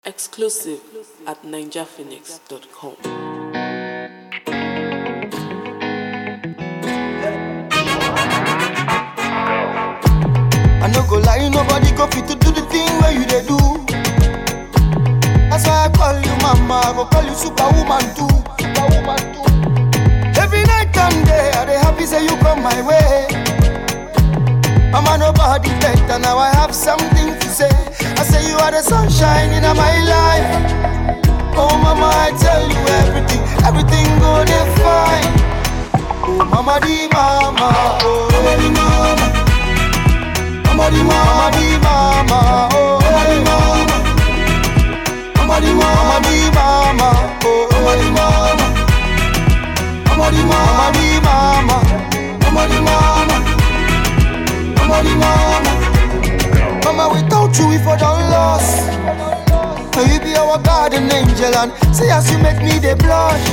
Exclusive at ninjaphoenix.com. I no go lie, nobody go fit to do the thing where you they do. That's why I call you mama, I go call you superwoman too. Superwoman too. Every night and day, I dey happy say you come my way. Mama, nobody better, now I have something to say. I say you are the sunshine in my life. Oh mama, I tell you everything, everything go dey fine. Oh mama di mama, oh mama di mama. Mama di mama di mama, oh mama di mama. Mama di mama di mama, oh mama di mama. Mama di mama di mama, mama di mama. Mama di mama. Mama without you we for done lost. Now you be our garden angel and say as you make me the blush.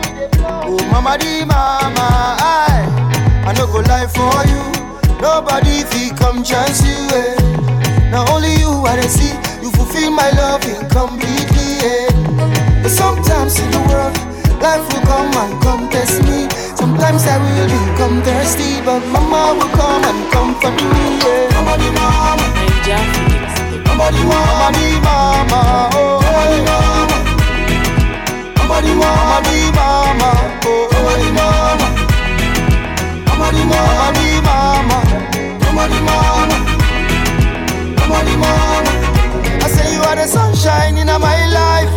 Oh mama di mama, I I no go lie for you. Nobody fi come chance you. Eh. Now only you I dey see. You fulfill my love incompletely. Eh. But sometimes in the world, life will come and come test me. Sometimes I will become thirsty, but mama will come and comfort me. Yeah. Mama di mama. ninjaphoenix.com. Mama di mama di mama, oh mama di mama. Mama di mama di mama, oh mama di mama. Mama di mama di mama, mama di mama. Mama di mama. I say you are the sunshine in my life.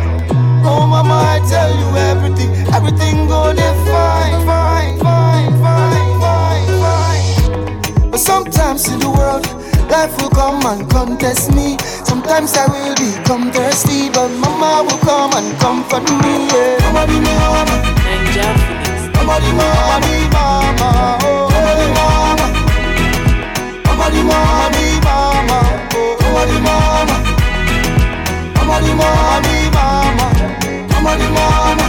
Oh mama, I tell you everything, everything go dey fine, fine, fine, fine, fine, fine. But sometimes in the world, life will come and contest me. Sometimes I will become thirsty, but mama will come and comfort me. Yeah. Mama di mama, ninjaphoenix. mama di mama di mama, oh mama di mama. Mama di mama di mama, oh mama di mama. Mama di mama di mama, mama di mama.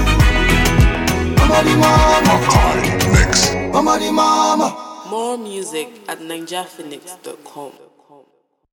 Mama di mama, Makai Mix. mama di mama. More music at ninjaphoenix.com.